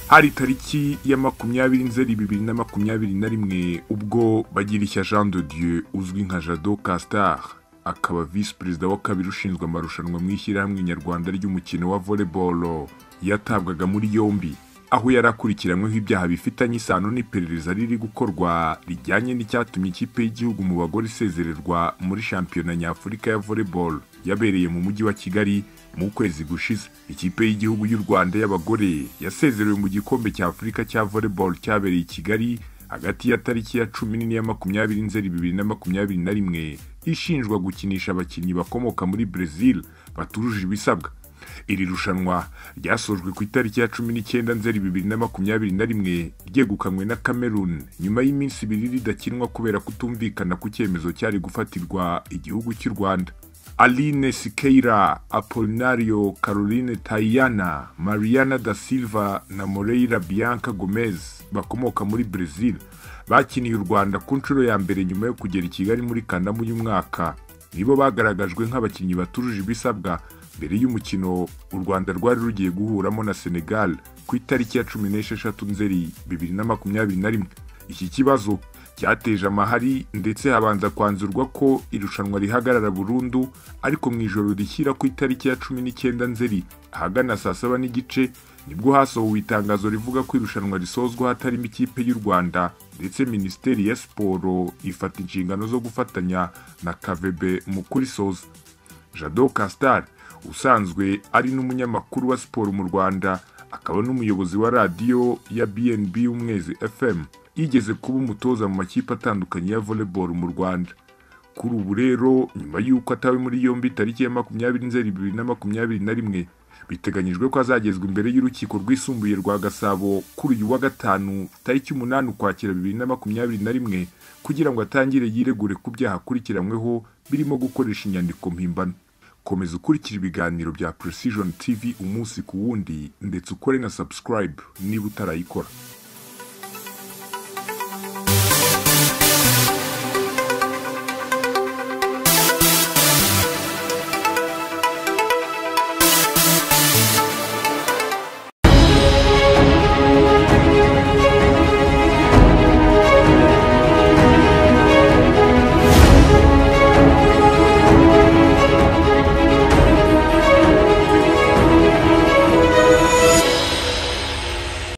hari tariki ya makumyabiri nzeri bibiri na makumyabiri na rimwe ubwo bagirishya jean de dieu uzwi nka jado castar akaba visi perezida wa kabiri ushinzwe amarushanwa mu ishyirahamwe nyarwanda ry'umukino wa volleyball yatabwaga muri yombi aho yari akurikiranyweho ibyaha bifitanye isano n'iperereza riri gukorwa rijyanye n'icyatumye ikipe y'igihugu mu bagore isezererwa muri shampiyona nyafurika ya volleyball yabereye mu mujyi wa kigali mu kwezi gushize ikipe y'igihugu y'u rwanda y'abagore yasezerewe mu gikombe cya afurika cya volleyball cyabereye i kigali hagati ya tariki ya cumi n'ine ya makumyabiri nzeri bibiri na makumyabiri na rimwe ishinjwa gukinisha abakinnyi bakomoka muri brezil batujuje ibisabwa iri rushanwa ryasojwe ku itariki ya cumi n'icyenda nzeri bibiri na makumyabiri na rimwe ryegukanywe na cameroon nyuma y'iminsi ibiri ridakinwa kubera kutumvikana ku cyemezo cyari gufatirwa igihugu cy'u rwanda aline sikeira apolinario caroline tayana mariana da silva na moreira bianca gomez bakomoka muri brezil bakiniye u rwanda ku nshuro ya mbere nyuma yo kugera i kigali muri kanama uyu mwaka nibo bagaragajwe nk'abakinnyi batujuje ibisabwa mbere y'umukino u rwanda rwari rugiye guhuramo na senegal ku itariki ya cumi n'esheshatu nzeri bibiri na makumyabiri na rimwe iki kibazo cyateje amahari ndetse habanza kwanzurwa ko irushanwa rihagarara burundu ariko mu ijoro rishyira ku itariki ya cumi n'icyenda nzeri ahagana saa saba n'igice nibwo hasohowe itangazo rivuga ko irushanwa risozwa hatarimo ikipe y'u rwanda ndetse minisiteri ya siporo ifata inshingano zo gufatanya na kavebe mu kurisoza jado castar usanzwe ari n'umunyamakuru wa siporo mu rwanda akaba n'umuyobozi wa radiyo ya bnb y'umwezi fm yigeze kuba umutoza mu makipe atandukanye ya volleyball mu rwanda kuri ubu rero nyuma y'uko atawe muri yombi tariki ya makumyabiri nzeri bibiri na makumyabiri na rimwe biteganyijwe ko azagezwa imbere y'urukiko rwisumbuye rwa gasabo kuri uyu wa gatanu tariki umunani ukwakira bibiri na makumyabiri na rimwe kugira ngo atangire yiregure ku byaha akurikiranyweho birimo gukoresha inyandiko mpimbano komeza ukurikira ibiganiro bya precision tv umunsi ku wundi ndetse ukore na subscribe niba utarayikora